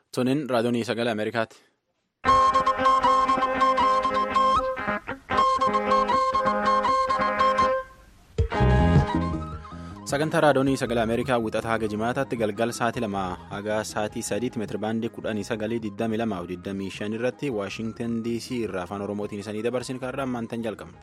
Tuniin raadiyoonii sagalee Ameerikaati. Sagantaa raadiyoonii sagalee Ameerikaa wixataa haga jimaataatti galgala sa'aatii lama haga sa'aatii sadiitti meetirabaandii kudhanii sagalii digdami lamaa fi digdamii shan irratti Waashintan DC irraa afaan Oromootiin isanii dabarsin kaarraa ammaantan jalqabna.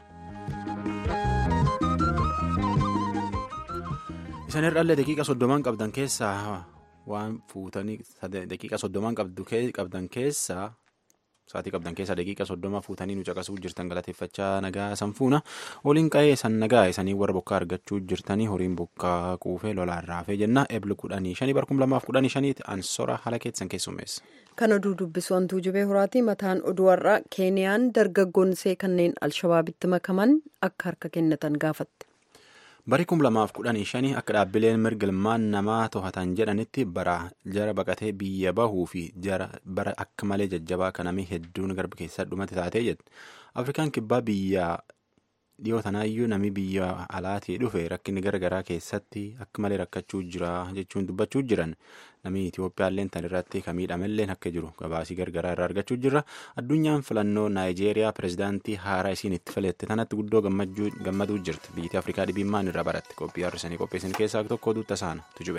Isan irraallee daqiiqa soddomaan qabdan keessaa waan fuutanii daqiiqa soddomaan qabdan keessaa sa'aatii qabdan keessaa daqiiqa soddoma fuutanii nu caqasuu jirtan galateeffachaa nagaa sanfuuna waliin qa'ee san nagaa isanii warra bokkaa argachuu jirtanii horiin bokkaa quufee lolaan raafee jenna ebli kudhanii shanii barkum lamaaf kudhanii shaniiti ansora haala keessan keessummeessa. Kan oduu dubbisu hantuu jubee horaati mataan oduu har'aa keeniyaan dargaggoonsee kanneen alshabaabitti makaman akka harka kennatan gaafatte. Bari kum lamaaf kudhanii shanii akka dhaabbileen mirga ilmaan namaa to'atan jedhanitti bara jara baqatee biyya bahuu fi jara bara akka malee jajjabaa kanamii hedduun garba keessaa dhumate taatee jette. Afrikaan kibbaa biyya dhiyoo tanaayyuu namni biyya alaatii dhufe rakkinni garaagaraa keessatti akka malee rakkachuu jira jechuun dubbachuu jiran namni Itiyoophiyaallee tan irratti kan miidhamellee akka jiru gabaasii garaagaraa irraa argachuu jirra. Addunyaan filannoo Naayijeeriyaa pirezidaantii haaraa isiin itti filatte tanatti guddoo gammaduu jirti. Biyyi Afrikaa dhibimmaan irraa baratti qophii har'isanii qopheessan keessaa tokko duuta saana tujube.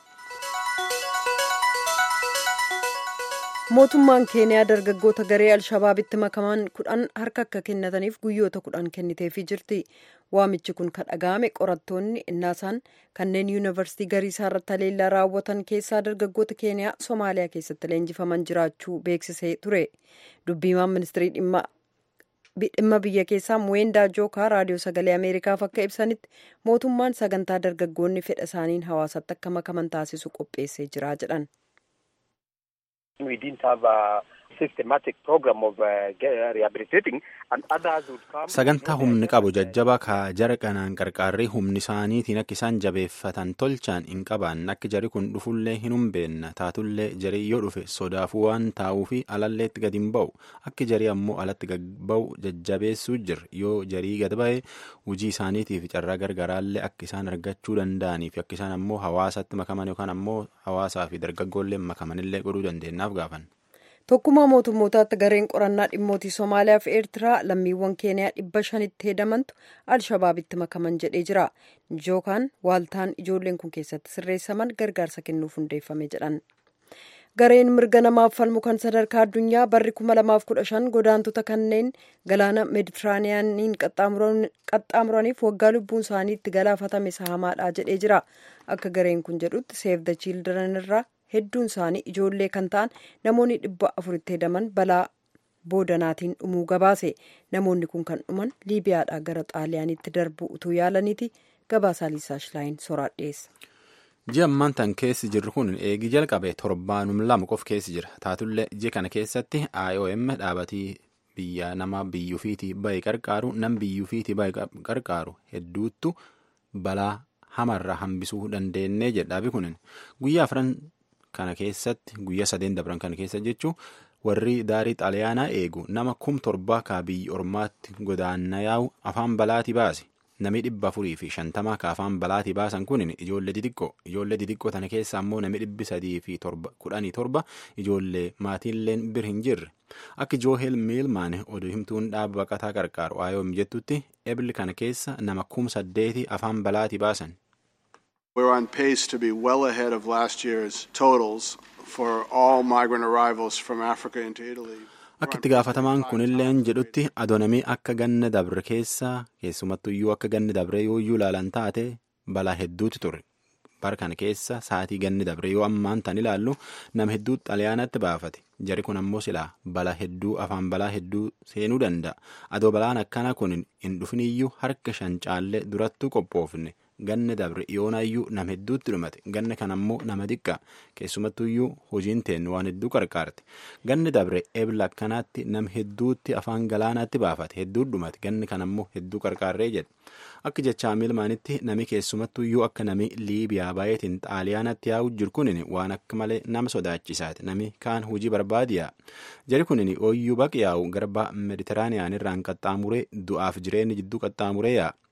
mootummaan keeniyaa dargaggoota garee alshabaabitti makaman kudhan harka akka kennataniif guyyoota kudhan kenniteefii jirti waamichi kun kan dhaga'ame qorattoonni innaasaan kanneen yuunivarsiitii gariisaa irratti haleellaa raawwatan keessaa dargaggoota keeniyaa soomaaliyaa keessatti leenjifaman jiraachuu beeksisee ture dubbiimaan ministirii dhimma biyya keessaa muweendaa jookaa raadiyoo sagalee ameerikaaf akka ibsanitti mootummaan sagantaa dargaggoonni fedha isaaniin hawaasatti akka makaman taasisu qopheessee jira jedhan. We didn't have a systematic program of uh, rehabilitating and others would come. Sagantaa humni qabu jajjaba ka jara kanaan qarqaarrii humni isaaniitiin akka isaan jabeeffatan tolchaan hin qabaanne akka jari kun dhufullee hin humbeenna taatullee jarii yoo dhufe sodaafuu waan taa'uu fi alalleetti gadi hin ba'u akka jarii ammoo alatti gad ba'u jajjabeessuu jira yoo jarii gad ba'e hojii isaaniitiif carraa gargaraallee akka isaan argachuu danda'anii fi akka isaan ammoo hawaasatti makaman yookaan ammoo hawaasaa fi dargaggoollee makamanillee godhuu dandeenyaaf gaafan. tokkummaa mootummootaatti gareen qorannaa dhimmootii somaaliyaa fi eertiraa lammiiwwan keeniyaa dhibba shanitti hedamantu alshabaabitti makaman jedhee jira jookaan waaltaan ijoolleen kun keessatti sirreessaman gargaarsa kennuuf hundeeffame jedhan gareen mirga namaaf falmu kan sadarkaa addunyaa barri 2015 godaantota kanneen galaana meeditiraaniyaaniin qaxxaamuraniif waggaa lubbuun isaanii itti galaafatame sahamaadha jedhee jira akka gareen kun jedhutti seef da chiildiran irraa hedduun isaanii ijoollee kan ta'an namoonni dhibba afuritti hedaman balaa boodanaatiin dhumuu gabaase namoonni kun kan dhuman liibiyaadhaa gara xaaliyaaniitti darbuu utuu yaalaniiti gabaasaa liisaa shilaayin soraa dhiyeessa. ji'a ammaan tan keessi jirru kun eegii jalqabe torbaanum lama qof keessi jira taatullee ji'a kana keessatti iom dhaabatii biyya nama biyyuufiitii bahe qarqaaru nam biyyuufiitii bahe qarqaaru hedduuttu balaa hamarraa hambisuu dandeenyee jedhaafi kunin guyyaa afran kana keessatti guyyaa sadeen dabran kana keessa jechuun warri daarii xaaliyaanaa eegu nama kum torbaa kaa biyya ormaatti godaanna yaa'u afaan balaatii baase namni dhibba afurii fi shantamaa ka afaan balaatii baasan kun ijoollee xixiqqoo ijoollee xixiqqoo tana keessa ammoo namni dhibbi sadii fi kudhanii torba ijoollee maatiilleen bir hin jirre akka joohel miilmaan oduu himtuun dhaaba baqataa qarqaaru iom jettutti ebli kana keessa nama kum saddeeti afaan balaatii baasan. We're on pace to be well ahead of last year's totals for all migrant arrivals from Africa into Italy. Akka itti gaafatamaan kunilleen jedhutti adoonamii akka ganna dabre keessa keessumattuyyuu akka ganni dabre yooyyuu ilaalan taate balaa hedduutu ture. Bara kana keessa sa'aatii ganni dabre yoo ammaan tan ilaallu nama hedduu xaliyaanatti baafate. Jari kun ammoo silaa balaa hedduu afaan balaa hedduu seenuu danda'a. Adoo balaan akkana kun hin dhufiniyyuu harka shan caallee durattuu qophoofne. ganna dabre yoonaayyuu nama hedduutti dhumate ganna kan ammoo nama xiqqa keessumattuyyuu hojiin teennu waan hedduu qarqaarte ganni dabre ebla akkanaatti nama hedduutti afaan galaanaatti baafate hedduu dhumate ganni kan ammoo hedduu qarqaarree jedhe akka jechaa milmaanitti nami keessumattuyyuu akka nami liibiyaa baay'eetiin xaaliyaanatti yaa'u jiru kunin waan akka malee nama sodaachisaati nami kaan hojii barbaadiyaa jari kunin ooyyuu baqi yaa'u garba meditiraaniyaan irraan qaxxaamuree du'aaf jireenyi jidduu qaxxaamuree yaa'a.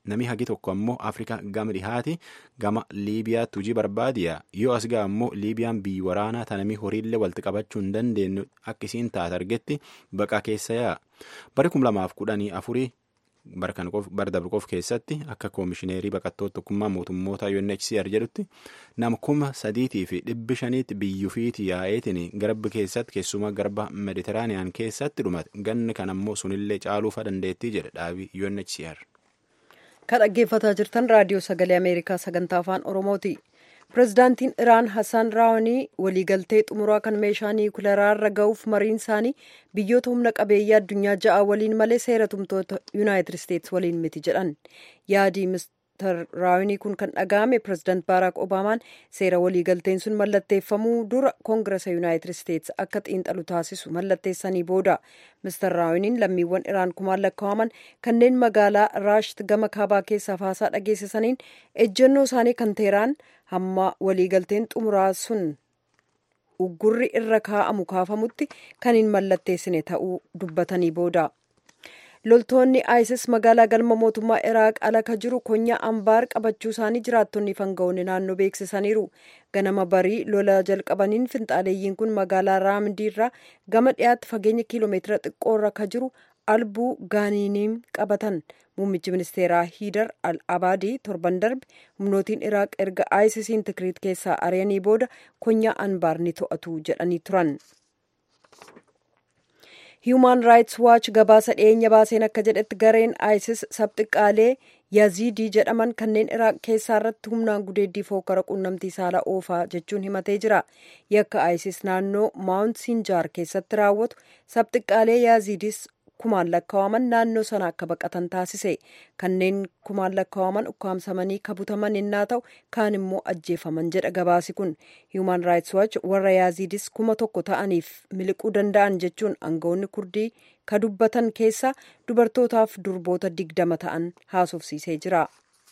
Nami hagi tokko ammoo Afrikaa gama dhihaati gama Liibiyaatti hojii barbaadiya. Yoo as ga'a ammoo Liibiyaan biyyi waraanaa tanami horiillee walitti qabachuu hin dandeenyu akka isiin taate argetti baqaa keessa yaa'a. Bari kum lamaaf kudhanii afurii bara dabrqoof keessatti akka koomishineerii baqattoota tokkummaa mootummoota UNHCR jedhutti nama kuma sadiitii fi dhibbi shaniitti biyyufiiti yaa'eetiin garba keessatti keessumaa garba meditiraaniyaan keessatti dhumate ganni kan ammoo sunillee caaluufa dandeettii jedhe dhaabii UNHCR. Kan dhaggeeffataa jirtan raadiyoo sagalee Ameerikaa sagantaa afaan Oromooti. Pireezidaantiin Iraan Hassan Raawanii waliigaltee xumuraa kan meeshaa niwukileeraarra ga'uuf mariin isaanii biyyoota humna qabeeyyii addunyaa ja'a waliin malee seera tumtoota Yuunaayitid Isteets waliin miti jedhan. Yaadii Mr. Raawanii kun kan dhaga'ame pireezidaant Baaraak Obaamaan seera waliigalteen sun mallatteeffamuu dura koongirasa Yuunaayitid Isteets akka xiinxalu taasisu mallatteessanii booda. Mr. Raawaniin lammiiwwan Iraan kumaan lakkaa'aman kanneen magaalaa Raasht gama kaabaa keessaa haasaa dhageessisaniin ejjennoo isaanii kan Teheraan hamma waliigalteen xumuraa sun uggurri irra kaa'amu kaafamutti kan hin mallatteessine ta'uu dubbatanii booda. Loltoonni ISIS magaalaa galma mootummaa Iraaq ala ka jiru konyaa Ambaar qabachuu isaanii jiraattonni fangaa'onni naannoo beeksisaniiru. Ganama barii lola jalqabaniin finxaaleeyyiin kun magaalaa Raamdii irraa gama dhiyaatti fageenya kiiloomeetira xiqqoorra ka jiru albuu gaaniiniim qabatan. Muummichi ministeeraa Hiidar al-Abaadii torban darbe humnootiin Iraaq erga ISISiin Tikriit keessaa ari'anii booda konyaa Anbaar ni to'atu jedhanii turan. Human Rights Watch gabaasa dhiyeenya baaseen akka jedhetti gareen ISIS sabxiqqaalee Yazidii jedhaman kanneen Iraaq keessaa irratti humnaan gudeeddii fookara quunnamtii saala oofaa jechuun himatee jira. Yakka ISIS naannoo Maawunt Sinjaar keessatti raawwatu sabxiqqaalee Yazidis kumaan lakkaa'aman naannoo sana akka baqatan taasise kanneen kumaan lakkaa'aman ukkaamsamanii kabutaman innaa ta'u kaan immoo ajjeefaman jedha gabaasi kun human rights watch warra yaazidis kuma tokko ta'aniif miliquu danda'an jechuun aangawoonni kurdii ka dubbatan keessa dubartootaaf durboota digdama ta'an haasofsiisee jira.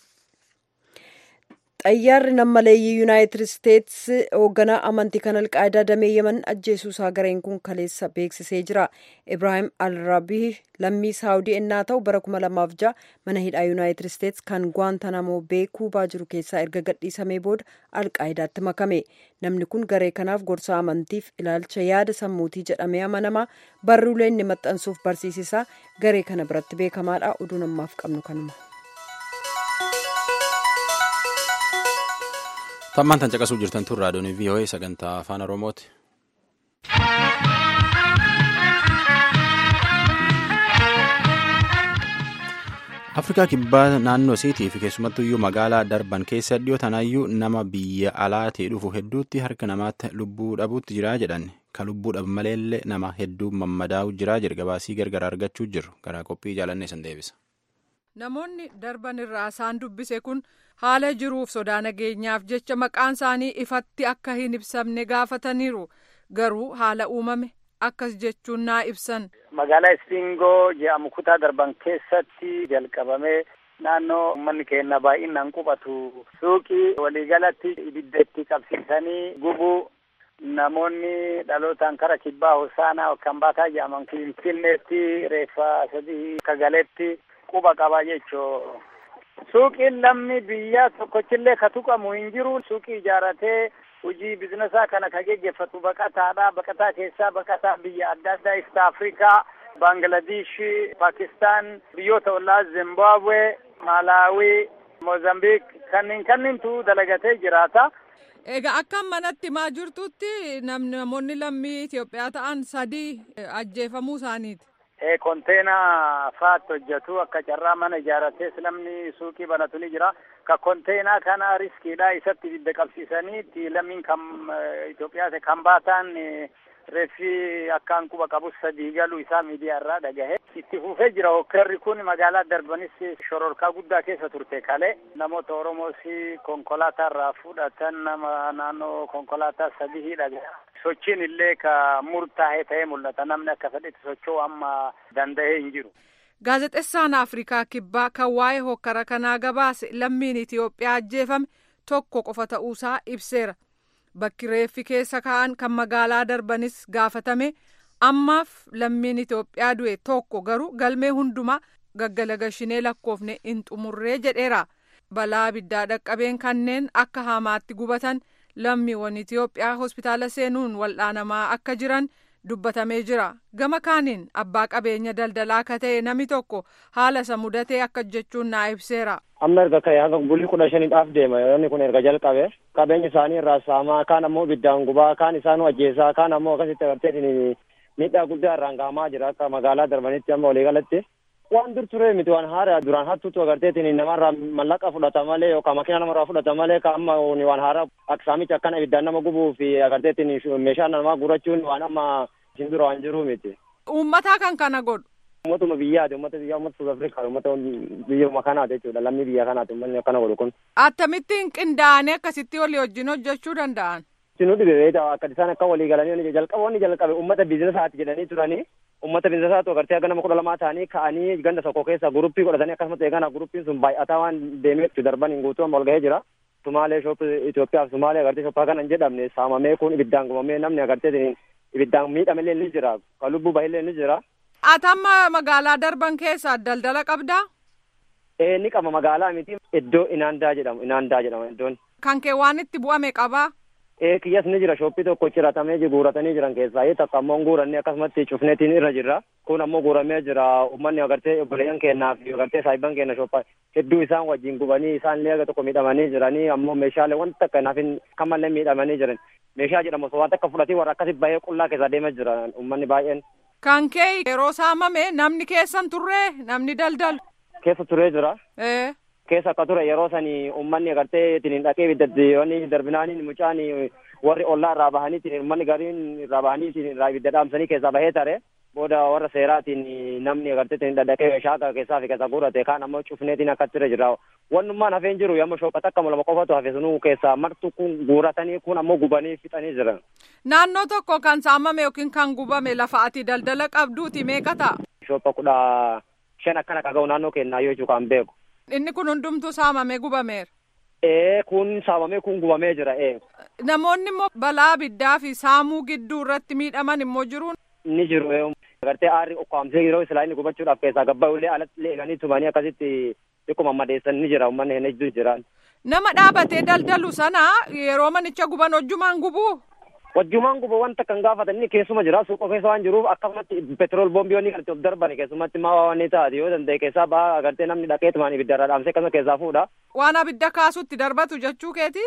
xayyaarri nammaleeyyii yuunaayitid isteets hoogganaa amantii kan alqaayidaa damee yaman ajjeesuusaa gareen kun kaleessa beeksisee jira ibraahim alrabii lammii saawudii ennaa ta'u bara kuma lamaaf ja'a mana hidhaa yuunaayitid isteets kan gwaantanamoo bee kuubaa jiru keessaa erga gadhiisamee booda alqaayidaatti makame namni kun garee kanaaf gorsa amantiif ilaalcha yaada sammuutii jedhamee amanamaa barruulee inni maxxansuuf barsiisisaa garee kana biratti beekamaadha oduu namaaf qabnu kanuma. Tammaan tan caqasuu jirtan tun raadiyoon VOA sagantaa afaan Oromooti. Afrikaa kibbaa naannoo isiitii fi keessumattuu iyyuu magaalaa darban keessa dhiyoo tanaayyuu nama biyya alaatii dhufu hedduutti harka namaatti lubbuu dhabuutti jira jedhan ka lubbuu dhabu maleellee nama hedduu mammadaa'u jira jedhe gabaasii gargar argachuu jiru garaa qophii jaalannee san deebisa. Namoonni darban irraa isaan dubbise kun haala jiruuf sodaa nageenyaaf jecha maqaan isaanii ifatti akka hin ibsamne gaafataniiru garuu haala uumame akkas jechuun naa ibsan. Magaalaa Istingoo jedhamu kutaa darban keessatti jalqabamee naannoo uummanni keenya baay'inaan qubatu suuqii waliigalatti ibidda itti qabsiisanii gubuu namoonni dhalootaan kara kibbaa hosaanaa kan baataa jedhaman finfinneetti reeffa sadii kagaletti quba qaba jechuu suuqiin lammi biyya tokkochillee ka tuqamu hin jiru suuqii ijaaratee hojii bizinesaa kana ka geggeeffatu baqataadha baqataa keessaa baqataa biyya adda addaa East Afrikaa Bangladesh Pakistaan biyyoota ollaa Zimbabwe Malaawii Mozambiik kanneen kanneentu dalagatee jiraata. Egaa akka manatti maa jirtutti namoonni lammii Itoophiyaa ta'an sadii ajjeefamuu isaaniiti. konteenaa faatti hojjetu akka carraa mana ijaarratees namni suuqii banatu ni jira ka konteenaa kana riskiidha isatti ibidda qabsiisanii lammiin kan Itoophiyaa kan baataan reeffi akkaan quba qabus sadii galuu isaa miidiyaa irraa dhagahe itti fufee jira hokkerri kun magaalaa darbanis shororkaa guddaa keessa turte kale namoota oromoos konkolaataa irraa fudhatan nama naannoo konkolaataa sadii dhagahe sochiin illee ka murtaa'e ta'ee mul'ata namni akka fedhetti socho'u amma danda'ee hin jiru. Gaazexeessaan Afrikaa Kibbaa kan waa'ee hokkara kanaa gabaase lammiin Itoophiyaa ajjeefame tokko qofa ta'uusaa ibseera. Bakki reeffi keessa ka'an kan magaalaa darbanis gaafatame ammaaf lammiin Itoophiyaa du'e tokko garuu galmee hundumaa gaggalagashinee lakkoofne hin xumurree jedheera. Balaa abiddaa dhaqqabeen kanneen akka hamaatti gubatan lammiiwwan Itoophiyaa hospitaala seenuun wal'aanamaa akka jiran dubbatamee jira. Gama kaaniin abbaa qabeenya daldalaa akka ta'e namni tokko haala isa mudatee akka jechuun naa ibseera. Amma erga ka'e hanga bulii kudha shaniidhaaf deema yoonni kun erga jalqabe qabeenya isaanii irraa saamaa kaan ammoo ibiddaan gubaa kaan isaan ajjeesaa kaan ammoo akkasitti agartee miidhaa guddaa irraan gahamaa jira akka magaalaa darbanitti amma waliigalatti. waan dur ture miti waan haaraa duraan hattuutu agarteetiin namarraa mallaqa fudhata malee yookaan makiina namarraa fudhata malee ka amma waan haaraa akka saamicha akkana ibiddaan nama gubuu fi agarteetiin meeshaa namaa gurachuun waan amma isin dura waan jiru miti. Uummataa kan kana godhu. Uummatuma biyyaati uummata biyyaa uummata Suud Afrikaa uummata biyyuma kanaati jechuudha lammii biyya kanaati uummanni akkana godhu kun. Akkamittiin qindaa'anii akkasitti walii wajjin hojjechuu danda'an. Sinuu dhibe akka isaan akka walii galanii jalqaba wanni jalqabe uummata biizinesaati jedhanii turanii ummata biizinesaatu agartee aga nama kudha lamaa ta'anii ka'anii ganda tokko keessa guruppii godhatanii akkasumas eegana guruppiin sun baay'ataa waan deemeetti darban hin guutuu amma ol gahee jira. Sumaalee shoop Itoophiyaa fi Sumaalee agartee shoppaa kana hin jedhamne saamamee kun ibiddaan gubamee namni agartee ibiddaan miidhamellee ni jira kan lubbuu bahillee ni jira. Ati amma magaalaa darban keessa daldala qabdaa? Ee ni qaba magaalaa miti iddoo inaandaa jedhamu inaandaa jedhama iddoon. Kan kee waan itti bu'ame qabaa? Ee kiyyas ni jira shooppii tokko ciratamee guuratanii jiran keessaa takka ammoo guuranne akkasumatti cufneetiin irra jirra kun ammoo guuramee jira uummanni agartee obboleeyyan keenyaa fi agartee saahiban keenya shooppa hedduu isaan wajjin gubanii isaanillee aga tokko miidhamanii jiranii ammoo meeshaalee wanta takka naafin kamallee miidhamanii jiran meeshaa jedhamu osoo waan takka fudhatee warra akkasi bahee qullaa keessa deemaa jira uummanni baay'een. Kan kee yeroo saamame namni keessan turree namni daldalu. Keessa turee jira. Ee. keessa akka ture yeroo sani uummanni agartee ittiin dhaqee ibiddatti darbinaaniin mucaan warri ollaa irraa bahanii uummanni gariin irraa bahanii irraa ibidda dhaamsanii keessaa bahee tare booda warra seeraatiin namni agartee ittiin dhaqee shaaka keessaa fi keessa guurate kaan ammoo cufneetiin akka ture jira wannummaan hafeen jiru yamma shooqata akka lama qofatu hafe sunuu keessaa martu kun guuratanii kun ammoo gubanii fixanii jiran. Naannoo tokko kan saamame yookiin kan gubame lafa ati daldala qabduuti meeqa ta'a? Shoopha kudha shan akkana qaga'u naannoo kennaa yoo jechuun kan beeku. Inni kun hundumtuu saamamee gubameera. Ee kun saamamee kun gubamee jira ee. Namoonni immoo balaa abiddaa fi saamuu gidduu irratti miidhaman immoo jiruun. Ni jiru ee. Agartee aarri ukkaamsee yeroo silaa inni gubachuudhaaf keessaa gabbaa'ullee alatti eeganii tumanii akkasitti xiqquma madeessan ni jira uummanni hin ejjuu jiran. Nama dhaabatee daldalu sana yeroo manicha guban hojjumaan gubuu. Wajjumaan guba wanta kan gaafatan inni keessuma jira suuqa keessa waan jiruuf akkasumatti petrol boombiyoonni kan of darban keessumatti maa waan taate yoo danda'e keessaa baha agartee namni dhaqee tumaan ibiddarraa dhaamsee akkasuma keessaa fuudha. Waan abidda kaasutti darbatu jechuu keeti?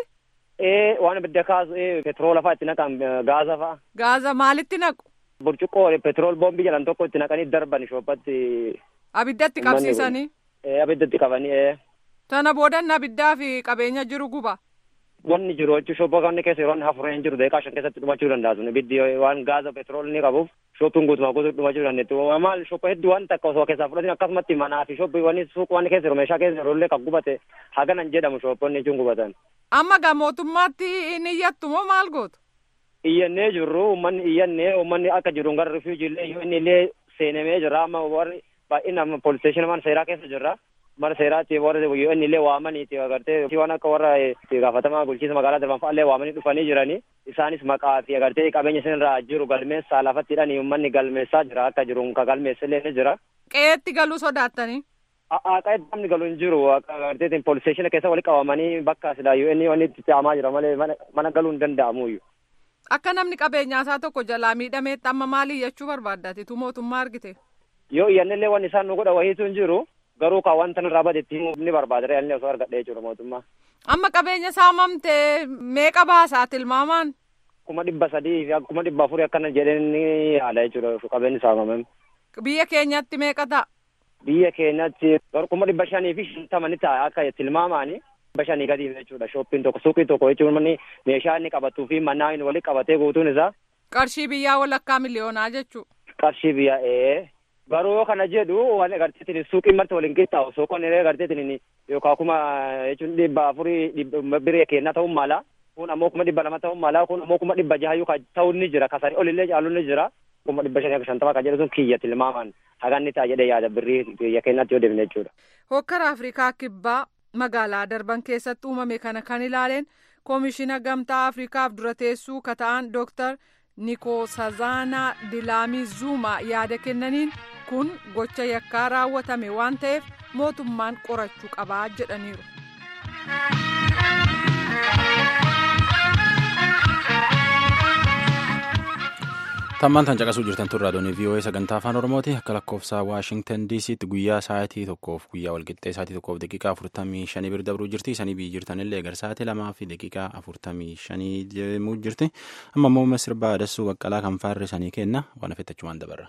Ee waan abidda kaasu ee petroola fa'aa itti naqan gaaza fa'aa. Gaaza maalitti naqu? Burcuqqoo petrol boombii jedhan tokko itti naqanii darban shooppatti. Abiddatti qabsiisanii? Ee abiddatti qabanii ee. Tana boodan abiddaa fi qabeenya jiru guba. wanni jiru jechuun shooppa kanni keessa yeroo inni hafureen jiru deeqaa shan keessatti dhumachuu danda'a sun ibiddi waan gaaza petrool ni qabuuf shooppiin guutumaa guutuu dhumachuu dandeettu maal shooppa hedduu waan takka osoo keessaa fudhatin akkasumatti manaa fi shooppi wanni suuq wanni keessa jiru meeshaa keessa jiru illee kan gubate haganan jedhamu shoopponni jechuun gubatan. Amma gaa mootummaatti inni iyyattu moo maal gootu? Iyyannee jirru uummanni iyyannee uummanni akka jiru gara rifiijii illee yoo inni illee seenamee jira amma warri baay'inaan poolisteeshinii mana seeraa keessa jirra. mana seeraatti warra yoo inni illee waamaniiti agartee waan akka warra gaafatamaa bulchiinsa magaalaa darban fa'aa illee waamanii dhufanii jiranii isaanis maqaa fi agartee qabeenya isinirraa jiru galmeessaa lafatti hidhanii uummanni galmeessaa jira akka jiru ka galmeessa illee ni jira. Qe'eetti galuu sodaattanii? Qe'eetti namni galu hin jiru akka agartee poolisteeshina keessa walitti qabamanii bakka silaa yoo inni wanni itti ta'amaa jira malee mana galuu hin danda'amuyyuu. Akka namni qabeenyaa isaa tokko jalaa miidhameetti amma maali jechuu barbaaddaatitu mootummaa argite? Yoo iyyannillee wanni isaan nu godha wayiitu hin jiru. garuu kan wanta nurraa badetti ni barbaada inni osoo argadhee jechuudha mootummaa. Amma qabeenya saamamtee meeqa baasaa tilmaamaan? Kuma dhibba sadii fi kuma dhibba afurii akkana jedheen ni haala jechuudha qabeenyi saamamame. Biyya keenyatti meeqa ta'a? Biyya keenyatti kuma dhibba shanii fi shantama ni ta'a akka tilmaamaani. Dhibba shanii gadiif jechuudha shooppiin tokko suuqii tokko jechuun meeshaa inni qabatuu fi mannaa inni walitti qabatee guutuun isaa. Qarshii biyyaa walakkaa miliyoonaa jechuudha. Qarshii biyyaa ee. garuu yoo kana jedhu waan agarteetiin suuqiin marti waliin qixxaawu suuqonni illee agarteetiin yookaan kuma jechuun dhibba afurii biree kennaa ta'uu mala kun ammoo kuma dhibba lama ta'uu mala kun ammoo kuma dhibba jaha yookaan ta'uu ni jira kasanii olillee caalu ni jira kuma dhibba shanii akka shantama kan jedhu sun kiyya tilmaamaan haganni ta'a jedhee yaada birrii biyya keenyatti yoo deemne jechuudha. Hokkara Afrikaa kibbaa magaalaa darban keessatti uumame kana kan ilaaleen koomishina gamtaa Afrikaaf dura teessuu kata'an Dooktar nikoosazaanaa dilaamii zuumaa yaada kennaniin kun gocha yakkaa raawwatame waan ta'eef mootummaan qorachuu qabaa jedhaniiru. tammaan tan caqasuu jirtan tun raadiyoon vii'oo'ee sagantaa afaan oromooti akka lakkoofsa waashingtan diisiitti guyyaa sa'aatii tokkoof guyyaa walqixxee sa'aatii tokkoof daqiiqaa afurtamii shanii bira dabruu jirti isanii biyyi jirtanillee gar sa'aatii lamaa fi daqiiqaa afurtamii shanii deemuu jirti amma immoo sirbaa dassuu baqqalaa kan faarre sanii kenna waan affeettachumaan dabarra.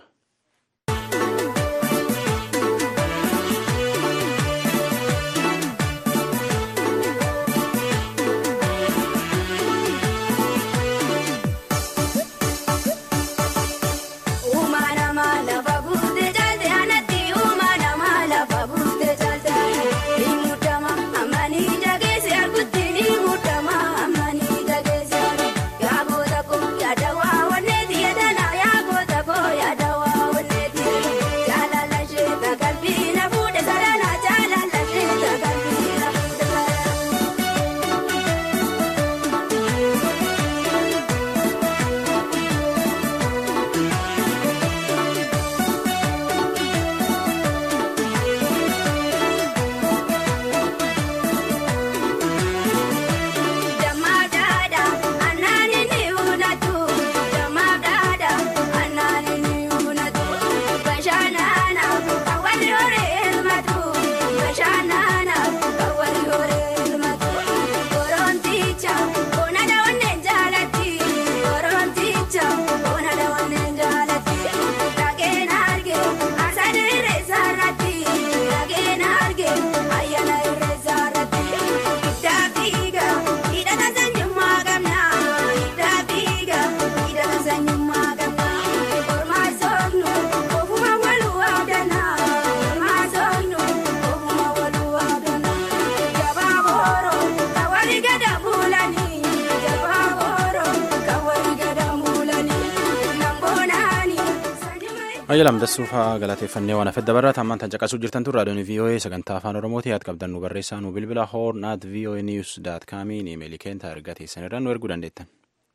Ayyalam dassuufaa galateeffannee waan afedda barraa tammaan tan caqasuu jirtan tun raadiyoon vii'oo'ee sagantaa afaan oromooti yaad qabdan nu barreessaa nu bilbila hoorn at vii'oo'ee niiws daat kaamiin imeelii keenta ergaa teessan irraa nu erguu dandeettan.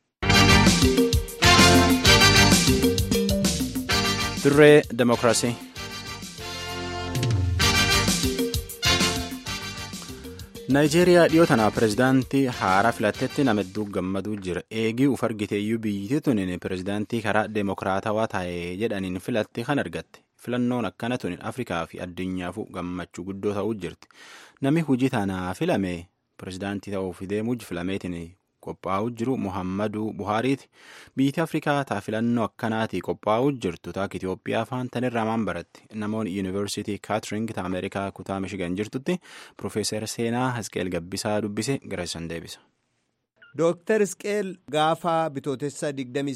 Dirree Demokiraasii. Naayijeeriyaa dhiyoo tanaa pireezidaantii haaraa filattetti nama hedduu gammaduu jira. Eegii uf argiteeyyuu biyyittii tuniin pireezidaantii karaa deemokiraatawaa taa'ee jedhaniin filatte kan argatte. Filannoon akkana tuniin Afrikaa fi addunyaafuu gammachuu guddoo ta'uu jirti. Namni hojii tanaa filame pireezidaantii ta'uuf deemuu filameetiin qophaa'uu jiru Muhammadu Buhaariiti. Biyyi Afrikaa taa filannoo akkanaatii qophaa'uu jirtu taak Itoophiyaa faan tanirraa maan baratti. Namoonni Yuunivarsiitii Kaatring ta Ameerikaa kutaa Mishigan jirtutti Profeesar Seenaa Hisqeel Gabbisaa dubbise gara isaan deebisa. Dooktar Hisqeel gaafa bitootessa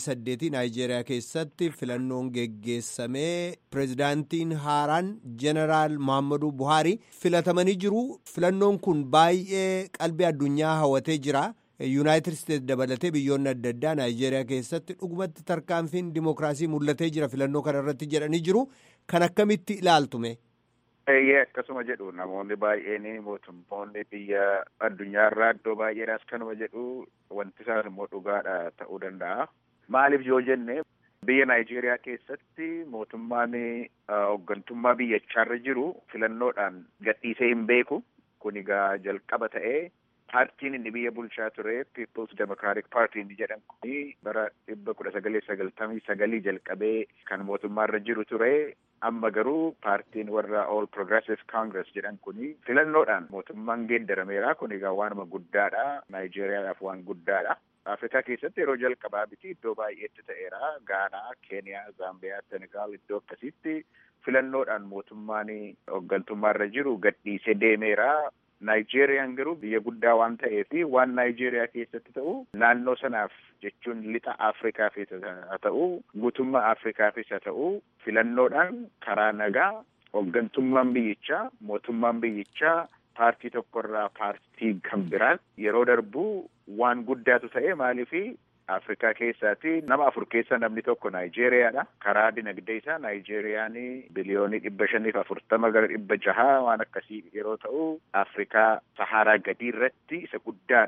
28 Naayijeeriyaa keessatti filannoon geggeessamee pireezidaantiin haaraan jeneraal Muhammadu Buhaari filatamanii jiru. Filannoon kun baay'ee qalbii addunyaa hawwatee jira. yuunaayitid isteetsi dabalatee biyyoonni adda addaa naayijeeriyaa keessatti dhugumatti tarkaanfiin dimookiraasii mul'atee jira filannoo kana irratti jedhanii jiru kan akkamitti ilaaltume. Eeyyee akkasuma jedhu namoonni baay'een mootummoonni biyya addunyaarraa iddoo baay'eedhaas kanuma jedhu wanti isaan immoo dhugaadha ta'uu danda'a. Maaliif yoo jenne biyya Naayijeeriyaa keessatti mootummaan hooggantummaa biyyachaarra jiru filannoodhaan gadhiisee hin beeku kun egaa jalqaba ta'ee. paartiin inni biyya bulchaa ture People's Democratic Party inni jedhan kuni bara dhibba kudha sagalee sagaltamii sagalii jalqabee kan mootummaarra jiru ture amma garuu paartiin warra All Progressive Congress jedhan kuni filannoodhaan mootummaan geeddarameera kun egaa waanuma guddaadha Naayijeeriyaadhaaf waan guddaadha. Afrikaa keessatti yeroo jalqabaa biti iddoo baay'eetti ta'eera Gaanaa, Keeniyaa, Zaambiyaa, Senegaal iddoo akkasitti filannoodhaan mootummaan hooggantummaarra jiru gadhiisee deemeera. Naayijeeriyaan garuu biyya guddaa waan ta'eef waan Naayijeeriyaa keessatti ta'u naannoo sanaaf jechuun lixa Afrikaafis haa ta'u guutummaa Afrikaafis haa ta'u filannoodhaan karaa nagaa hooggantummaan biyyichaa mootummaan biyyichaa paartii tokkorraa paartii kan biraan yeroo darbu waan guddaatu ta'e maaliifi Afrikaa keessaati nama afur keessa namni tokko Naayijeeriyaadha. Karaa dinagdee isaa Naayijeeriyaan biliyoonii dhibba shaniif afurtama gara dhibba jahaa waan akkasii yeroo ta'u Afrikaa Saharaa gadii irratti isa guddaadha.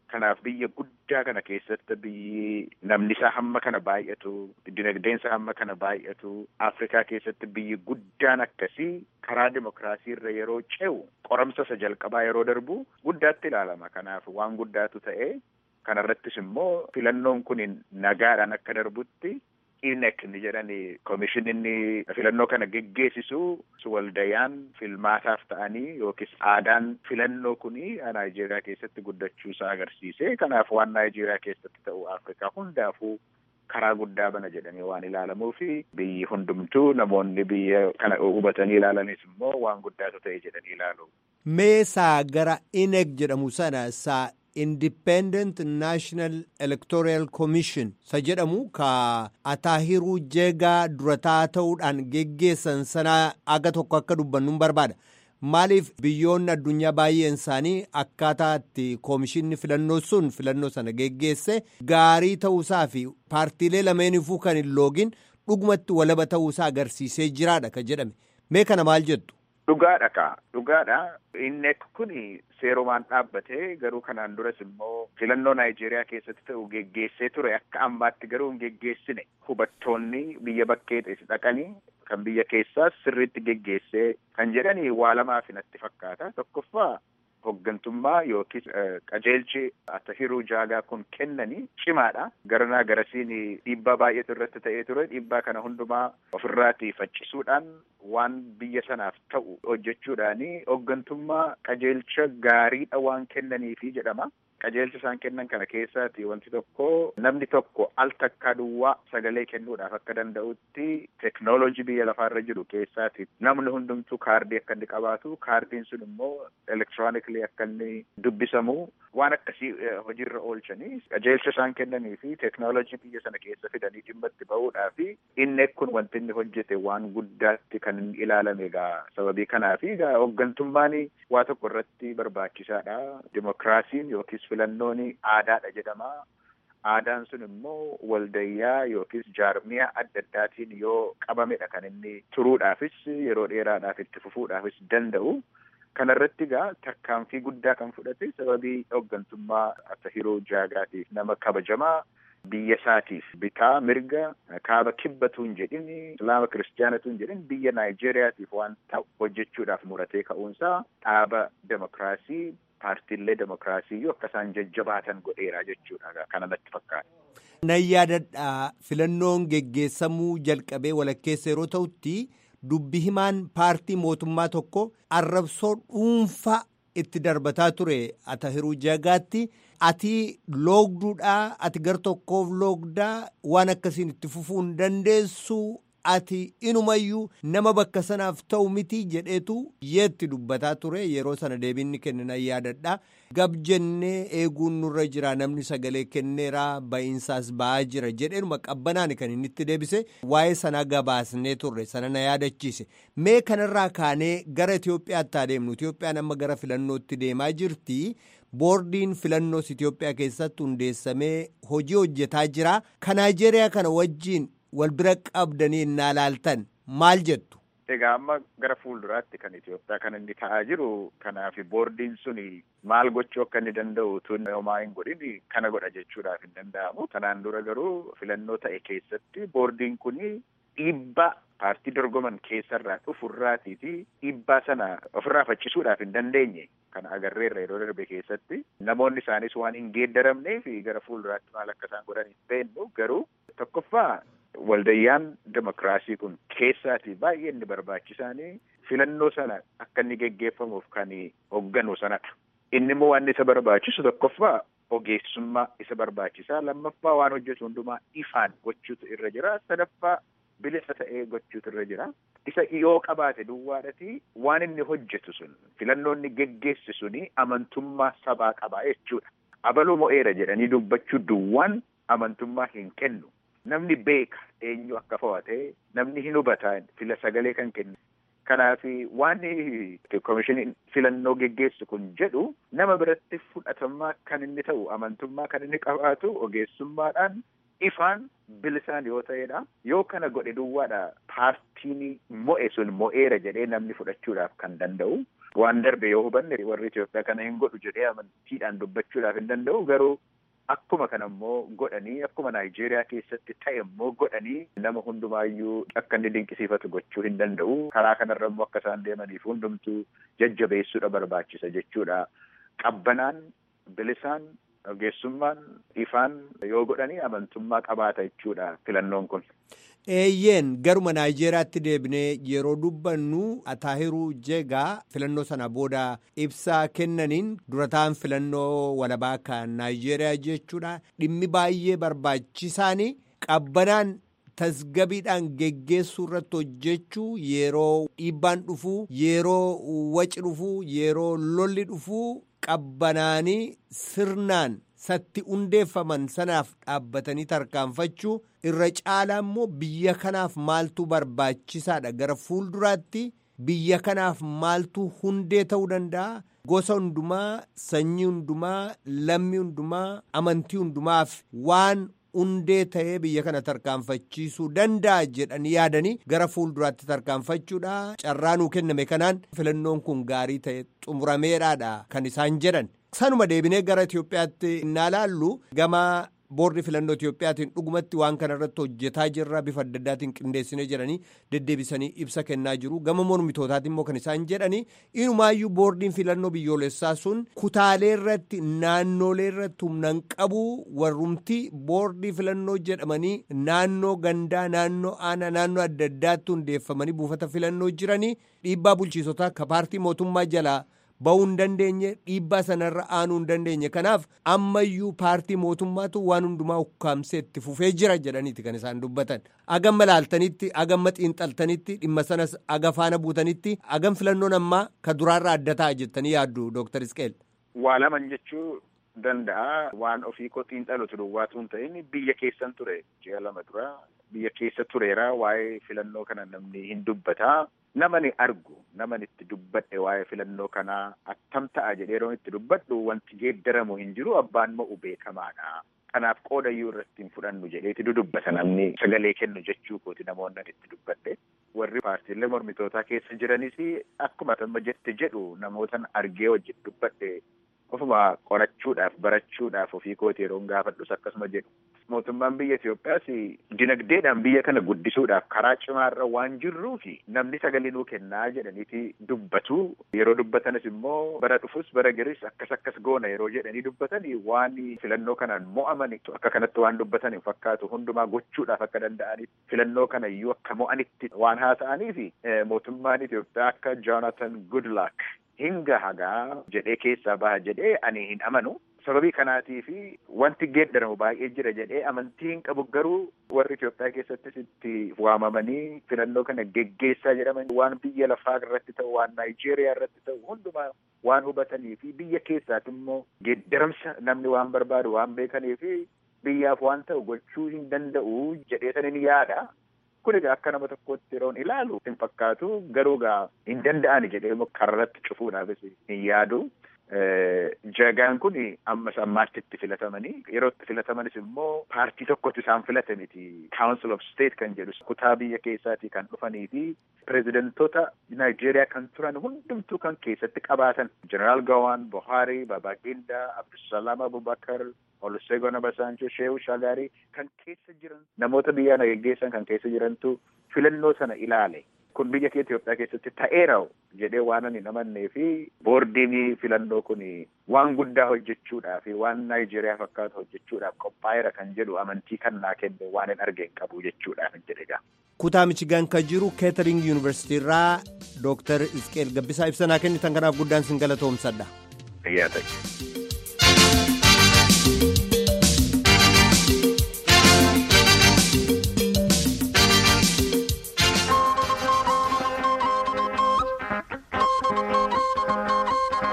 Kanaaf biyya guddaa kana keessatti biyyi namni isaa hamma kana baay'atu, dinagdeen isaa hamma kana baay'atu, Afrikaa keessatti biyyi guddaan akkasii karaa dimokiraasii irra yeroo ce'u qoramsa isa jalqabaa yeroo darbu guddaatti ilaalama. Kanaaf waan guddaatu ta'e kanarrattis immoo filannoon kun nagaadhaan akka darbutti INEC ni jedhani komishininni filannoo kana geggeessisu waldayaan filmaataaf ta'anii yookiis aadaan filannoo kuni Naayijeeriyaa keessatti guddachuu isaa agarsiise. Kanaaf waan Naayijeeriyaa keessatti ta'u Afrikaa hundaafuu karaa guddaa bana jedhanii waan ilaalamuu fi biyyi hundumtuu namoonni biyya kana hubatanii ilaalanis immoo waan guddaatu ta'e jedhanii ilaalu. Meesaa gara INEC jedhamu sana saa Independent National Electoral Commission sa jedhamu ka Ataahiruu Jeegaa durataa ta'uudhaan geggeessan sana aga tokko akka dubbannuun barbaada. Maaliif biyyoonni addunyaa baay'een isaanii akkaataa itti koomishinni filannoo sun filannoo sana geggeesse gaarii ta'uusaa fi paartiilee lameenifuu kan hin loogin dhugumatti walaba ta'uusaa agarsiisee jiraadha ka jedhame. Mee kana maal jettu? Dhugaadha kaa dhugaadha INEC kun seerumaan dhaabbatee garuu kanaan duras immoo filannoo Naayijeeriyaa keessatti ta'u geggeessee ture akka ammaatti garuu hin geggeessine hubattoonni biyya bakkee dhaqanii kan biyya keessaas sirriitti geggeessee kan jedhani waa lamaaf natti fakkaata tokkoffaa hoggantummaa yookiis qajeelchi Atahiruu Jaagaa kun kennanii cimaadha. Garanaa garasiin dhiibbaa baay'eetu irratti ta'ee ture. Dhiibbaa kana hundumaa ofirraatii faccisuudhaan waan biyya sanaaf ta'u hojjechuudhaani hoggantummaa qajeelcha gaariidha waan kennaniifi jedhama. Qajeelcha isaan kennan kana keessaati wanti tokko namni tokko al takkaa duwwaa sagalee kennuudhaaf akka danda'utti teknoolojii biyya lafaarra jiru keessaati namni hundumtuu kaardii akka inni qabaatu kaardiin sun immoo elektiroonikilii akka inni dubbisamu waan akkasii hojiirra oolchanii qajeelcha isaan kennanii fi teknoolojii biyya sana keessa fidanii dhimma itti ba'uudhaafi inni kun wanti inni hojjete waan guddaatti kan inni ilaalame egaa sababii kanaafi egaa hoggantummaan waa tokko irratti barbaachisaadha dimokiraasiin yookiis filannoon aadaadha jedhama. Aadaan sun immoo waldayyaa yookiis jaarmiyaa adda addaatiin yoo qabamedha kan inni turuudhaafis yeroo dheeraadhaaf itti fufuudhaafis danda'u. Kana irratti egaa tarkaanfii guddaa kan fudhate sababii hoggantummaa Atahiruu Jaagaatiif nama kabajamaa biyya isaatiif bitaa mirga kaaba kibbatu hin jedhin islaama kiristaanatu hin jedhin biyya Naayijeeriyaatiif waan ta'u hojjechuudhaaf muratee ka'uunsaa dhaaba demokiraasii paartiilee demokiraasii yoo akka isaan jajjabaatan godheera jechuudha kana natti fakkaata. Nan yaadadha filannoon geggeessamuu jalqabee walakkeessa yeroo ta'utti dubbi himaan paartii mootummaa tokko arrabsoo dhuunfaa itti darbataa ture Atahiruu Jagaatti ati loogduudhaa ati gar tokkoof loogdaa waan akkasiin itti fufuu hin dandeessu ati inumayyuu nama bakka sanaaf ta'u miti jedheetu yeetti dubbataa ture yeroo sana deebiinni kennan yaadadha gab jennee eeguun nurra jira namni sagalee kenneeraa ba'iinsaas ba'aa jira jedheenuma qabbanaan kan inni itti deebise waa'ee sanaa gabaasnee turre sana na yaadachiise mee kanarraa kaanee gara Itoophiyaatti adeemnu Itoophiyaan amma gara filannootti deemaa jirti. boordiin filannoos Itoophiyaa keessatti hundeessamee hojii hojjetaa jira kan Naayijeeriyaa kana wajjiin wal bira qabdanii innaa laaltan maal jettu. Egaa amma gara fuulduraatti kan Itoophiyaa kan inni ta'aa jiru kanaaf boordiin suni maal gochuu akka inni danda'u tun homaa hin godhin kana godha jechuudhaaf hin danda'amu. Kanaan dura garuu filannoo ta'e keessatti boordiin kuni dhiibbaa paartii dorgoman keessarraa dhufurraatii fi dhiibbaa sana ofirraa faccisuudhaaf hin dandeenye kana agarreerra yeroo darbe keessatti namoonni isaanis waan hin geeddaramnee fi gara fuulduraatti maal akka isaan godhan hin beeknu garuu tokkoffaa waldayyaan demokiraasii kun keessaatii baay'ee inni barbaachisaanii filannoo sana akka inni geggeeffamuuf kan hoogganu sanadha. Inni immoo waan isa barbaachisu tokkoffaa ogeessummaa isa barbaachisaa lammaffaa waan hojjetu hundumaa ifaan gochuutu irra jira sadaffaa bilisa ta'ee gochuutu irra jira. Isa yoo qabaate duwwaadhati waan inni hojjetu sun filannoo inni geggeessu suni amantummaa sabaa qabaa jechuudha. Abaluu mo'eera jedhanii dubbachuu duwwaan amantummaa hin kennu. Namni beeka eenyu akka fo'atee namni hin hubataa fila sagalee kan kennu. Kanaaf waan komishiniin filannoo geggeessu kun jedhu nama biratti fudhatamaa kan inni ta'u amantummaa kan inni qabaatu ogeessummaadhaan ifaan bilisaan yoo ta'edha. Yoo kana godhe duwwaadha paartiin mo'e sun mo'eera jedhee namni fudhachuudhaaf kan danda'u. Waan darbe yoo hubanne warri Itoophiyaa kana hin godhu jedhee amantiidhaan dubbachuudhaaf hin danda'u garuu akkuma kana immoo godhanii akkuma Naayijeeriyaa keessatti ta'e immoo godhanii nama hundumaayyuu akka inni dinqisiifatu gochuu hin danda'u. Karaa kanarra immoo akka isaan deemaniif hundumtuu jajjabeessuudha barbaachisa jechuudha. Qabbanaan bilisaan ogeessummaan ifaan yoo godhanii amantummaa qabaata jechuudha filannoon kun. Eeyyeen garuma Naayijeeriyaatti deebinee yeroo dubbannu Ataahiruu Jegaa filannoo sana booda ibsaa kennaniin durataan filannoo walabaa kan Naayijeeriyaa jechuudha. Dhimmi baay'ee barbaachisaan qabbanaan tasgabiidhaan geggeessuu irratti hojjechuu yeroo dhiibbaan dhufuu yeroo waci dhufuu yeroo lolli dhufuu qabbanaanii sirnaan satti hundeeffaman sanaaf dhaabbatanii tarkaanfachuu irra caalaa immoo biyya kanaaf maaltu barbaachisaadha gara fuulduraatti biyya kanaaf maaltu hundee ta'uu danda'a gosa hundumaa sanyii hundumaa lammii hundumaa amantii hundumaaf waan hundee ta'ee biyya kana tarkaanfachiisuu danda'a jedhanii yaadanii gara fuulduraatti tarkaanfachuudha carraa nuu kenname kanaan filannoon kun gaarii ta'e xumurameedhaadha kan isaan jedhan. sanuma deebinee gara Itoophiyaatti innaa laallu gama boordi filannoo Itoophiyaatiin dhugumatti waan kana irratti hojjetaa jirra bifa adda addaatiin qindeessinee jedhanii deddeebisanii ibsa kennaa jiru gama mormitootaatiin immoo kan isaan jedhanii inumaayyuu boordiin filannoo biyyoolessaa sun kutaalee irratti naannolee irratti humnaan qabu warrumti boordii filannoo jedhamanii naannoo gandaa naannoo aanaa naannoo adda addaatti hundeeffamanii buufata filannoo jiranii dhiibbaa bulchiisotaa ka paartii mootummaa jalaa. ba'uu hin dandeenye dhiibbaa sanarra aanuu hin dandeenye kanaaf ammayyuu paartii mootummaatu waan hundumaa ukkaamsee itti fufee jira jedhaniiti kan isaan dubbatan agamma laaltanitti agamma xiinxaltanitti dhimma sanas aga faana buutanitti agam filannoon ammaa ka duraarraa adda ta'a jettanii yaaddu dooktar Isqeel. Waa laman jechuu danda'a waan ofii koo xiinxalutu duwwaatu hin ta'in biyya keessan ture ji'a lama dura biyya keessa tureera waa'ee filannoo kana namni hin dubbataa. Namani argu naman itti dubbadhe waa'ee filannoo kanaa attam ta'a jedhee yeroo itti dubbadhu wanti geeddaramu hin jiru abbaan mo'u beekamaadha. Kanaaf qooda iyyuu irratti hin fudhannu jedheeti dudubbata namni sagalee kennu jechuu kooti namoonni itti dubbadhe. Warri paartiilee mormitootaa keessa jiranis akkuma amma jette jedhu namootan argee wajjin dubbadhe ofuma qorachuudhaaf barachuudhaaf ofii kooti yeroo gaafadhus akkasuma jedhu. Mootummaan biyya Itoophiyaas dinagdeedhaan biyya kana guddisuudhaaf karaa cimaarra waan jirruuf namni sagalee nuu kennaa jedhaniiti dubbatu. Yeroo dubbatanis immoo bara dhufus bara garis akkas akkas goona yeroo jedhanii dubbatan waan filannoo kanaan mo'aman akka kanatti waan dubbatan hin fakkaatu hundumaa gochuudhaaf akka danda'aniif filannoo kana iyyuu akka mo'anitti waan haasa'aniif mootummaan Itoophiyaa akka Joonatan Goodluck hinga hagaa jedhee keessaa baha jedhee ani hin amanu. sababii kanaatii fi wanti geeddaramu baay'ee jira jedhee amantii hin qabu garuu warri Itoophiyaa keessattis itti waamamanii filannoo kana geggeessaa jedhaman waan biyya lafaa irratti ta'u waan Naayijeeriyaa irratti ta'u hundumaa waan hubatanii fi biyya keessaati immoo geeddaramsa namni waan barbaadu waan beekanii fi biyyaaf waan ta'u gochuu hin danda'u jedhee sanin yaada. Kun egaa akka nama tokkotti yeroon ilaalu hin fakkaatu garuu egaa hin danda'ani jedhee karratti cufuudhaafis hin yaadu. Jagaan kun ammas ammaatti itti filatamanii yeroo itti filatamanis immoo paartii tokkotti isaan filatamiti. Council of State kan jedhu kutaa biyya keessaatii kan dhufanii fi pirezidantoota Naayijeeriyaa kan turan hundumtuu kan keessatti qabaatan Jeneraal Gawaan, Buhari, Babaqinda, Abdusalaam Abubakar, Olusegun Obasanjo, Shehu Shagari kan keessa jiran namoota biyya na geggeessan kan keessa jirantu filannoo sana ilaale. Kun biyya kee Itoophiyaa keessatti ta'eera jedhee waan ani namannee fi boordiin filannoo kun waan guddaa hojjechuudhaaf waan Naayijeeriyaa fakkaatu hojjechuudhaaf qophaa'eera kan jedhu amantii kan naa kenne waan hin argeen qabu jechuudhaaf jedhega. Kutaa Michigaan kan jiru Keetering Yuunivarsiitii irraa Dooktar Isqeel Gabbisaa ibsanaa kennitan kanaaf guddaan sin galatoomsadha. Fayyaa ta'e.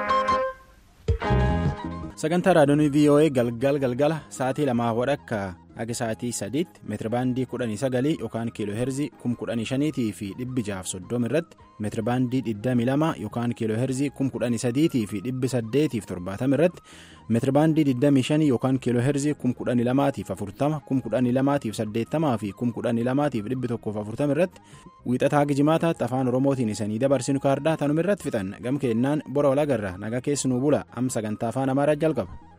sagantaa raadiyoonii voa galgal galgala sa'aatii lamaa wadhakka haga sa'aatii sadiitti meetirabaandii kudhanii sagalii yookaan kiiloo heerzii kum kudhanii shaniitii fi dhibbi jaaf soddoma irratti meetirabaandii digdamii lama yookaan kiiloo heerzii kum kudhanii sadiitii fi dhibbi saddeetiif torbaatama irratti meetirabaandii digdamii shanii yookaan kiiloo heerzii kum kudhanii lamaatiif afurtama kum kudhanii lamaatiif saddeettamaa fi kum kudhanii lamaatiif dhibbi tokkoof afurtama irratti wiixataa haga jimaataatti afaan oromootiin isanii dabarsinu kaardaa tanuma irratti fixan gam keennaan bora walagarra nagaa keessanuu bula am sagantaa afaan amaaraa jalqaba.